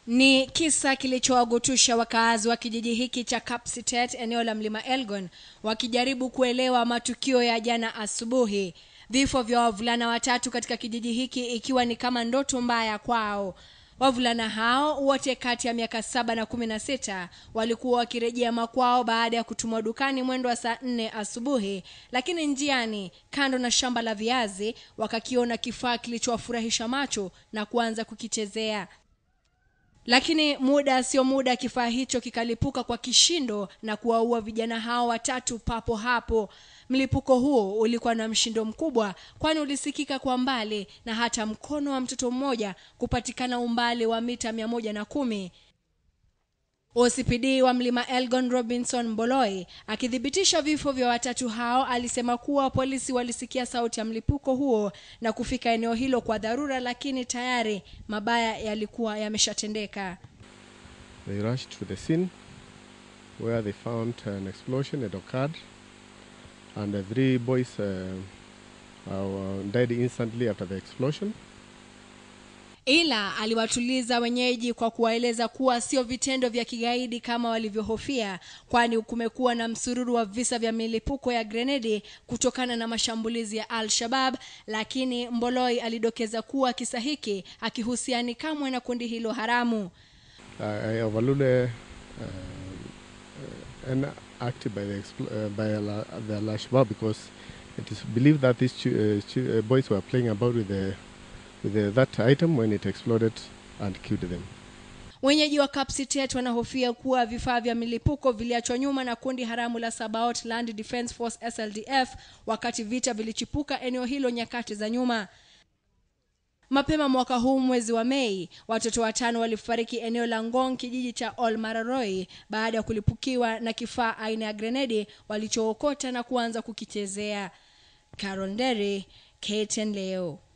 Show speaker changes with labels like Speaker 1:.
Speaker 1: Ni kisa kilichowagutusha wakaazi wa kijiji hiki cha Kapsitet eneo la Mlima Elgon wakijaribu kuelewa matukio ya jana asubuhi. Vifo vya wavulana watatu katika kijiji hiki ikiwa ni kama ndoto mbaya kwao. Wavulana hao wote kati ya miaka saba na kumi na sita walikuwa wakirejea makwao baada ya kutumwa dukani mwendo wa saa nne asubuhi, lakini njiani kando na shamba la viazi wakakiona kifaa kilichowafurahisha macho na kuanza kukichezea lakini muda sio muda kifaa hicho kikalipuka kwa kishindo na kuwaua vijana hao watatu papo hapo mlipuko huo ulikuwa na mshindo mkubwa kwani ulisikika kwa mbali na hata mkono wa mtoto mmoja kupatikana umbali wa mita mia moja na kumi OCPD wa Mlima Elgon Robinson Mboloi akithibitisha vifo vya watatu hao alisema kuwa polisi walisikia sauti ya mlipuko huo na kufika eneo hilo kwa dharura, lakini tayari mabaya yalikuwa yameshatendeka.
Speaker 2: They rushed to the scene where they found an explosion had occurred and the three boys uh, uh, died instantly after the explosion.
Speaker 1: ila aliwatuliza wenyeji kwa kuwaeleza kuwa sio vitendo vya kigaidi kama walivyohofia, kwani kumekuwa na msururu wa visa vya milipuko ya grenedi kutokana na mashambulizi ya Al-Shabab, lakini Mboloi alidokeza kuwa kisa hiki hakihusiani kamwe na kundi hilo haramu.
Speaker 2: Uh, I overruled uh, uh, an act by the, expl- uh, by Al- the Al-Shabaab because it is believed that these chu- uh, chu- uh, boys were playing about with the with the, that item when it exploded and killed them.
Speaker 1: Wenyeji wa Kapsitet wanahofia kuwa vifaa vya milipuko viliachwa nyuma na kundi haramu la Sabaot Land Defence Force SLDF wakati vita vilichipuka eneo hilo nyakati za nyuma. Mapema mwaka huu mwezi wa Mei, watoto watano walifariki eneo la Ngong, kijiji cha Olmararoi, baada ya kulipukiwa na kifaa aina ya grenedi walichookota na kuanza kukichezea. Carol Nderi, KTN leo.